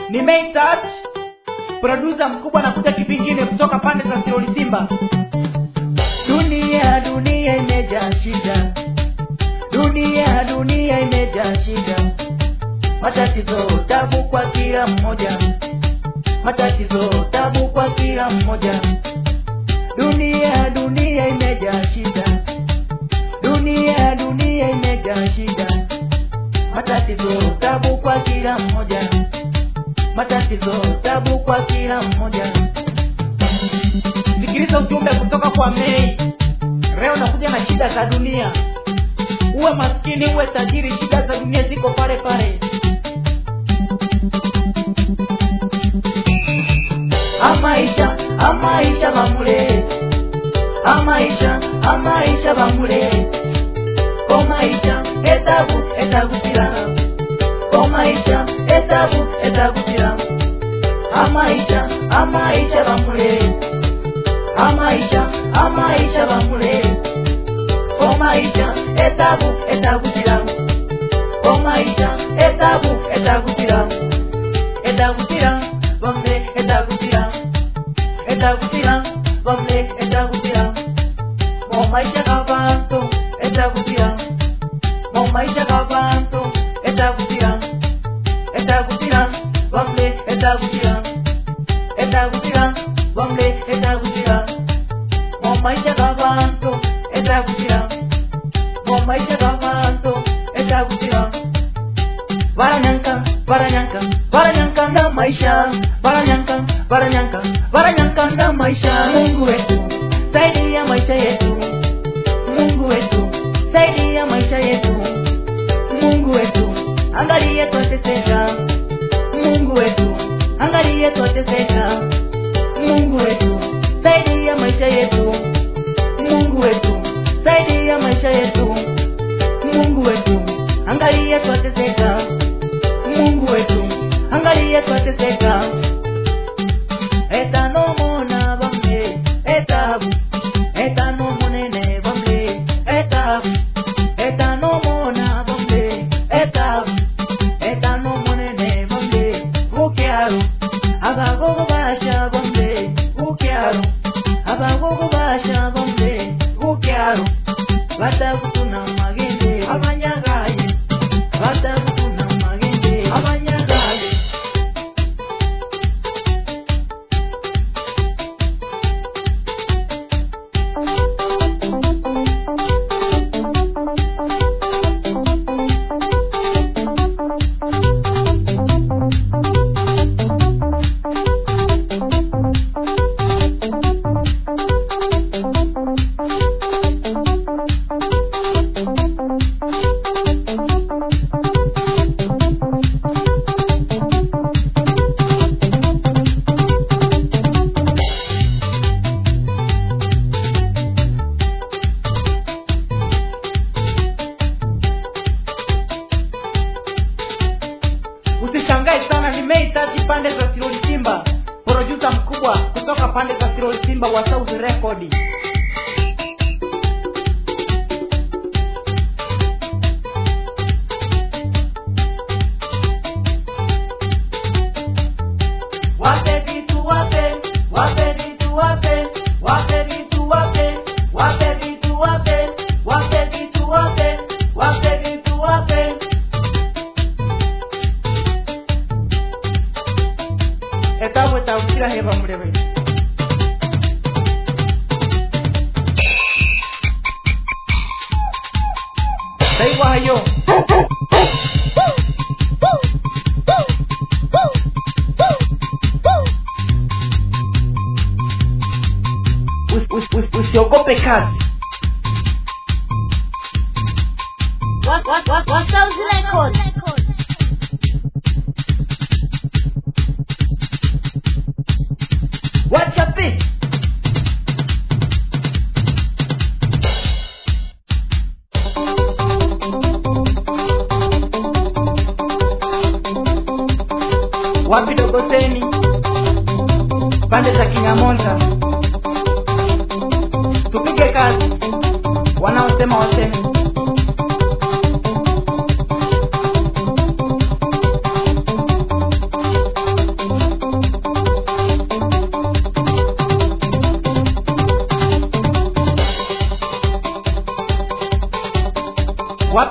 ni Main Touch, producer mkubwa anakuja kipingine kutoka pande za Siroli Simba. Dunia dunia imejaa shida, dunia dunia imejaa shida, matatizo tabu kwa kila mmoja, matatizo tabu kwa kila mmoja. Dunia dunia imejaa shida, dunia dunia imejaa shida, matatizo tabu kwa kila mmoja, matatizo tabu kwa kila mmoja. Sikiliza ujumbe kutoka kwa Mei. Leo nakuja na shida za dunia. Uwe maskini uwe tajiri, shida za dunia ziko pale pale. Amaisha, amaisha bamule, amaisha, amaisha bamule, omaisha etabu etagukira, omaisha etabu etagukira, amaisha, amaisha bamule amaisha amaisha bamule omaisha etabu etagutira omaisha etabu etagutira etagutira bamule etagutira etagutira bamule etagutira omaisha gabantu etagutira omaisha gabantu etagutira etagutira bamule etagutira etagutira bamule etagutira mu maisha g'abantu etagutira mu maisha g'abantu etagutira baranyanka baranyanka baranyanka nda maisha baranyanka baranyanka baranyanka nda maisha mungu wetu saidia maisha yetu mungu wetu saidia maisha yetu mungu wetu angalie twateseka mungu wetu angalie twateseka mungu wetu saidia maisha yetu mungu wetu saidia maisha yetu mungu wetu angalia twateseka mungu wetu angalia twateseka etanomona bamwe etabu etanomonene bamwe etabu etanomona bamwe etabu etanomonene bamwe bukyalo abagogo basha bamwe bukyalo abagogo basha bamwe bukyalo batakutuna magende abanyagaye batakutuna magende abanyagaye usishangae sana nimeitaji pande za siroli simba produsa mkubwa kutoka pande za siroli simba wa south record wape vitu wape wape vitu wape wape vitu wape wape vitu wape wape vitu wape wape vitu wape etabu etagukira heba murebe ndaigwa hayo Usi- usi- usi- usiogope kazi What, what, what, what's those records? wacha pi wapi dogoseni pande za kinyamonza tupige kazi wanaosema waseme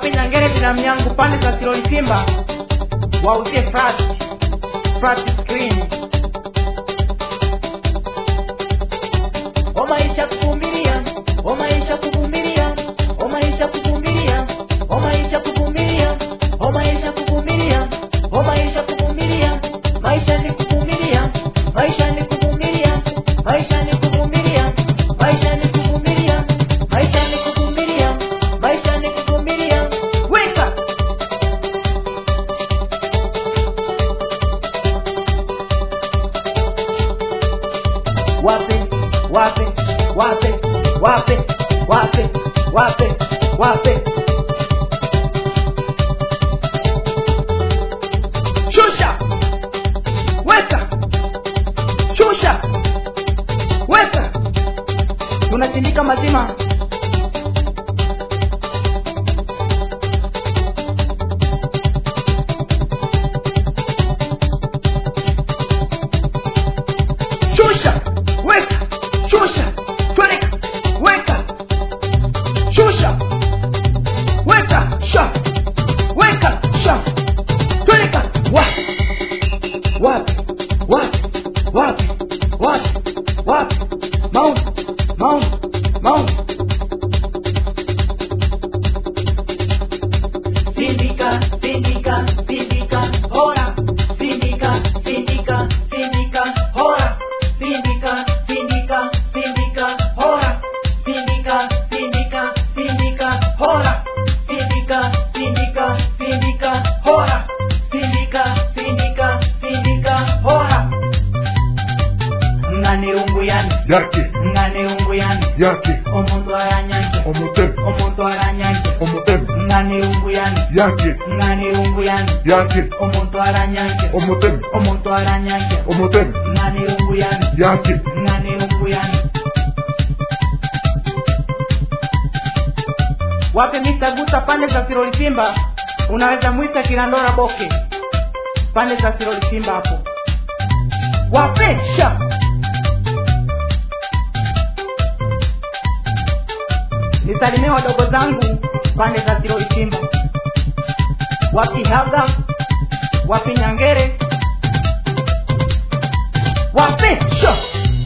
wapi nyangere binamu yangu pande za siroli simba wauzie flat flat screen o maisha kuvumilia o maisha kuvumilia o maisha kuvumilia o maisha kuvumilia o maisha kuvumilia o maisha kuvumilia maisha ni kuvumilia maisha ni kuvumilia maisha ni kuvumilia maisha ni kuvumilia maisha ni kuvumilia maisha ni kuvumilia weka wape wape wape wape wape wape wape shusha weka shusha weka tunatindika mazima shusha weka shusha tweleka weka shusha weka sha weka sha tweleka wapi wapi wapi wapi wapi wapi mauni mauni mauni sindika sindika sindika hora sindika sindika sindika hora sindika sindika sindika hora sindika sindika sindika hora sindika sindika sindika hora sindika sindika sindika hora ngane unguyani yake ngane unguyani yake omuntu aranyanje omutemu omuntu aranyanje omutemu ngane unguyani yake ngane unguyani yake omuntu aranyanje omutemu omuntu aranyanje omutemu ngane unguyani yake ngane unguyani wape Mr. Guta pande za Siroli Simba unaweza mwita Kirandora Boke pande za Siroli Simba hapo wapesha nisalimie wadogo zangu pande za Siroli Simba wapi Haga wapi Nyangere wapesha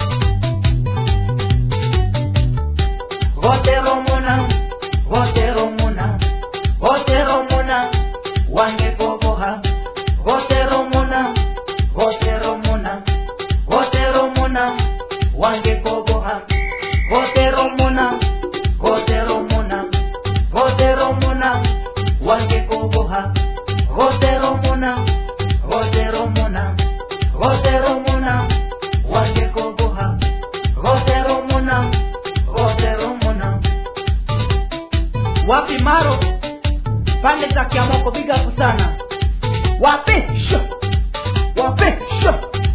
Gotero muna, gotero muna, gotero muna, wange koboha. Gotero muna, gotero muna, gotero muna, wange koboha. Gotero muna, gotero muna, gotero muna, wange koboha. Gotero muna, gotero muna, gotero muna, wange koboha. Gotero muna, gotero muna. Wapi maro pande za Kiamoko, big up sana. Wape sho, wape sho.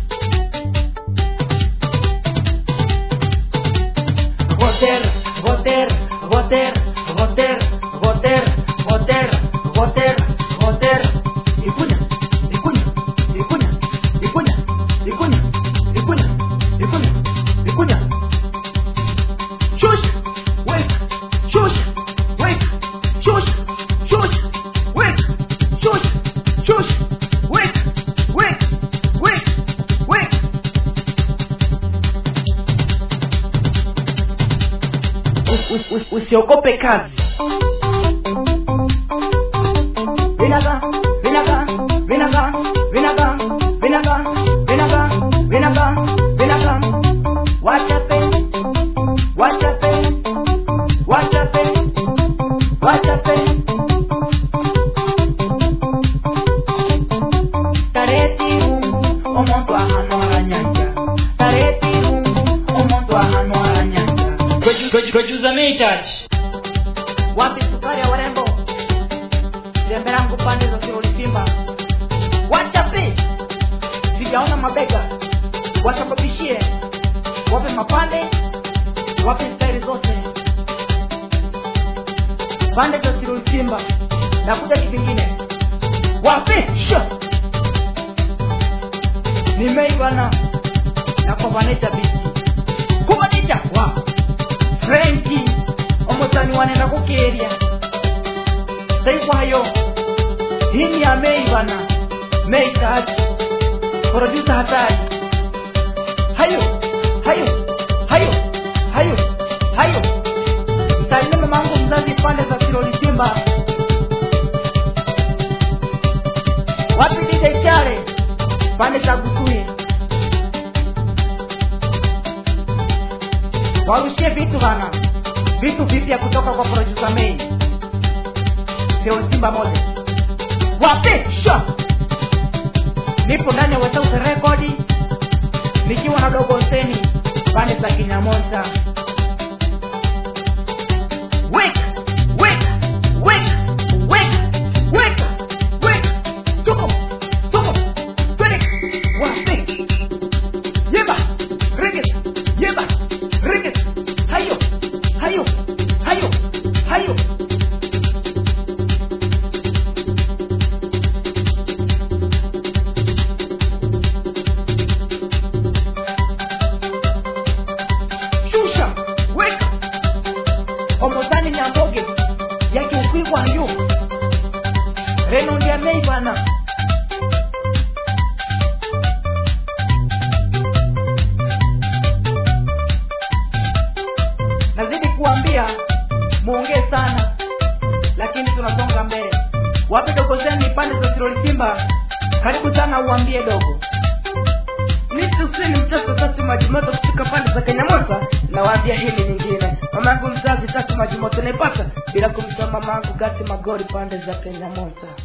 Goter, goter, goter, goter, goter, goter, goter, goter. Ikunya, ikunya, ikunya, ikunya, ikunya, ikunya, ikunya, ikunya. Shush, wait, shush, wait, shush, shush, wait, shush, shush, wait, wait, wait, wait. Us- us- us- Usiogope kazi. Vinaga, vinaga, vinaga, vinaga, vinaga, vinaga, vinaga, vinaga. Wachape, wachape, wachape, wachape. Taretiru, omuntu ahano aranyanja. Taretiru, omuntu ahano aranyanja. Twejuzamii church wapi sukari ya warembo temberangu pande za siroli simba wachape sijaona mabega wasababishie wape mapande wape staili zote pande za siroli simba nakuja kivingine wape sho nimeibana na kubanisha bisi kubanisha wa frenki omutani wanenda kukeria saikwayo hii ni ya mei bana mei tatu produsa hatari hayo hayo hayo hayo hayo msalimie mamangu mzazi pande za kiroli simba wapi dj chale pande za kusui warushie vitu bana vitu vipya kutoka kwa produsa mei kiroli simba moja wape sha nipo ndani ya wesauti rekodi nikiwa na dogo seni pande za kinyamonta Wake, wake, wake, wake, wake, wake. Tuko, tuko, twende, wape. Yeba, reggae, yeba, reggae. Hayo, hayo, hayo, hayo. shusha weka omozani nyamboge yakiukwigwayo reno ndiamei bana nazidi kuambia muongee sana lakini tunasonga mbele wapi dogo zeni pande za siroli simba karibu sana uambie dogo nitusini mtoto tatu majimoto kufika pande za kenyamosa nawaambia hili nyingine mamangu mzazi tatu majimoto naipata bila kumtoa mamangu gati magori pande za kenyamosa